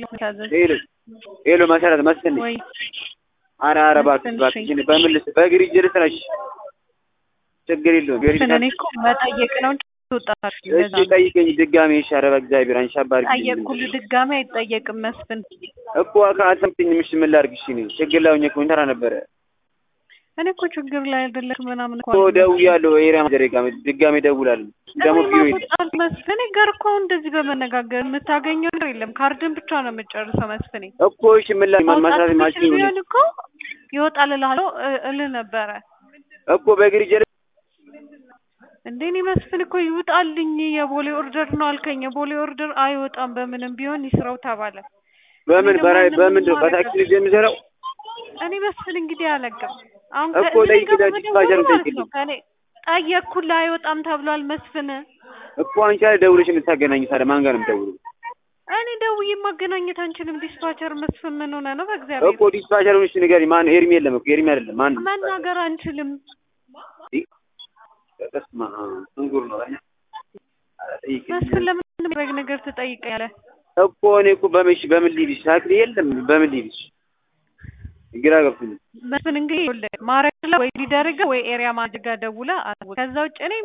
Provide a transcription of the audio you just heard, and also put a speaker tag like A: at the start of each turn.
A: ሄሎ ሄሎ መሰረት መስፍን ነኝ።
B: ወይ
A: ኧረ ኧረ እባክሽ
B: መስፍን
A: እባክሽ
B: እሺ።
A: በምን ልስ በእግር ሂጅ ልስራሽ ችግር የለውም ገሪ
B: መስፍን እኔ እኮ መጠየቅ ነው እንጂ ትወጣለሽ።
A: እሺ ጠይቀኝ ድጋሜ እሺ ኧረ በእግዚአብሔር አንቺ አባሪ
B: ጠየቅኩልህ ድጋሜ አይጠየቅም መስፍን።
A: እኮ አልሰምተኝም እሺ ምን ላድርግ እሺ እኔ ችግር ላይ ሆኜ እኮ እንተራ ነበረ
B: እኔ እኮ ችግር ላይ አይደለሽ ምናምን እኮ
A: እኮ ደውያለሁ ኤሪያ ማዘሬ ጋር ድጋሜ እደውላለሁ ደግሞ ቢሮ ሂድ
B: ማስወጣት መስፍኔ ጋር እኮ አሁን እንደዚህ በመነጋገር የምታገኘው ነገር የለም። ካርድን ብቻ ነው የምጨርሰው መስፍኔ።
A: እኮ እሺ ምን ላድርግ
B: ማውጣት
A: ማሳት ማሽን
B: ብችል ቢሆን እኮ ይወጣል እልሃለሁ እ- እልህ ነበረ።
A: እኮ በእግር ሂጅ
B: እንዴ እኔ መስፍን እኮ ይውጣልኝ የቦሌ ኦርደር ነው አልከኝ። የቦሌ ኦርደር አይወጣም በምንም ቢሆን ይስራው ተባለ።
A: በምን
B: እኔ
A: በራይ
B: ደግሞ
A: በምን
B: ምንም
A: በታክሲ
B: ማድረግ
A: ልጅ የምሰራው
B: እኔ መስፍን እንግዲህ አለቅም። አሁን
A: እኮ
B: ከእኔ
A: ጠይቅ
B: ጋር
A: ዳጅ
B: በመደወሉ
A: ባጃር
B: ማለት
A: ጠይቅልኝ።
B: ነው ከእኔ ጠየቅኩልህ አይወጣም ተብሏል መስፍን።
A: እኮ አንቺ አይደል ደውለሽ የምታገናኝ ታዲያ ማን ጋር ነው የምደውለው
B: እኔ ደውዬ ማገናኘት አንችልም። ዲስፓቸር መስፍን ምን ሆነ ነው? በእግዚአብሔር
A: እኮ ዲስፓቸር ሆነሽ ንገሪኝ ማን ኤርሚ የለም እኮ ኤርሚ አይደለም ማን ነው
B: መናገር አንችልም።
A: በስመ አብ እንጉር ነው አይደል ኧረ ጠይቅልኝ።
B: መስፍን ለምን የሚደረግ ነገር ትጠይቀኛለህ?
A: እኮ እኔ እኮ በምን እሺ በምን ልሂድሽ ታክሲ የለም በምን ልሂድሽ ግራ ገብቶኛል
B: መስፍን እንግዲህ ይኸውልህ ማረግ ወይ ሊደረገ ወይ ኤሪያ ማድጋ ደውላ ከዛ ውጭ እኔ